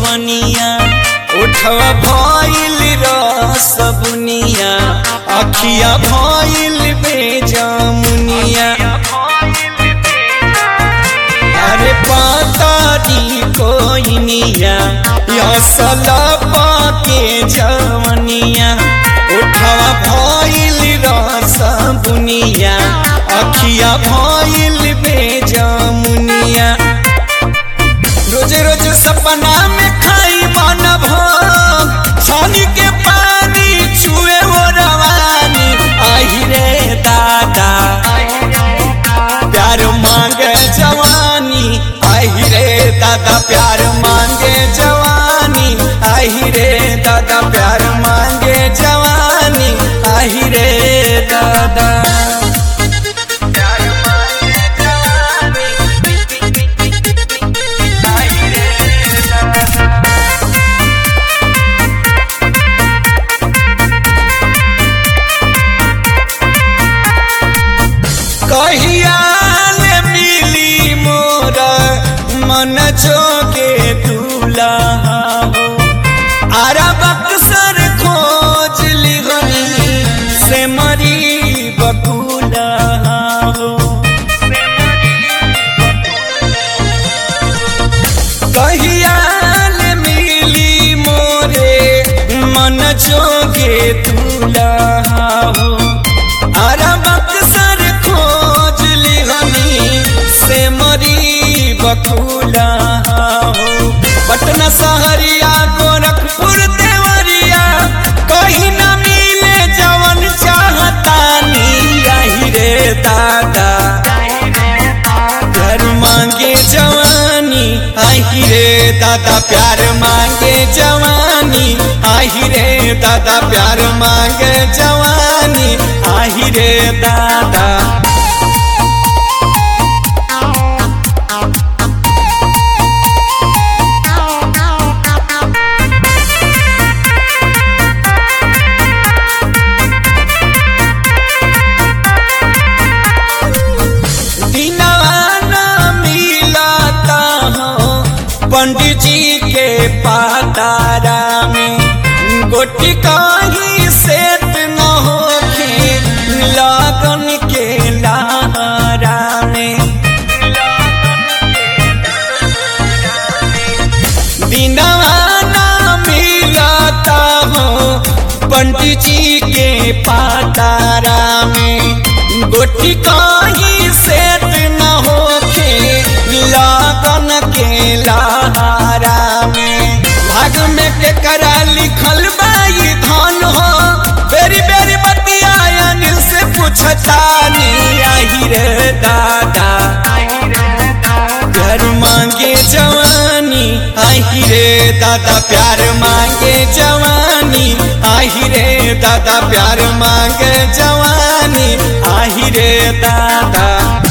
जवनिया उठवा भइल रस बुनिया अखिया भइल बेजमुनिया अरे पातारी कोइनिया असल पाके जवनिया उठवा भइल रस बुनिया अखिया भइल बेजमुनिया रोज रोज सपना में खाई मन भोग छानी के पानी छुए वो रवानी आही रे दादा प्यार मांगे जवानी आही रे दादा प्यार मांगे जवानी आही रे दादा प्यार मांगे जवानी आही रे दादा कहिया ले मिली मोर मन जोगे दूल्हा हो आरा बक्सर खोज लिगनी से मरी बकुला हो कहिया ले मिली मोरे मन जोगे दूल्हा हो आरा बक्सर खोज लिहनी से मरी बकुला हो पटना सहरिया गोरखपुर देवरिया कहीं न मिले जवन चाहतानी यही रे दादा प्यार मांगे जवानी आही रे दादा प्यार मांगे जवानी आही रे दादा प्यार मांगे जवानी आही रे दादा दीनाना मिलाता हो पंडित जी के पातारा में गोटी काही सेत न होखे लगन के लारा में दीनाना मिलाता हो पंडित जी के पातारा में गोटी काही सेत न होखे लगन के लहारा में भाग में के करा लिखल बाई धन हो बेरी बेरी बतिया अनिल से पूछतानी आही रे दादा प्यार मांगे जवानी आही रे दादा प्यार मांगे जवानी आही रे दादा प्यार मांगे जवानी आही रे दादा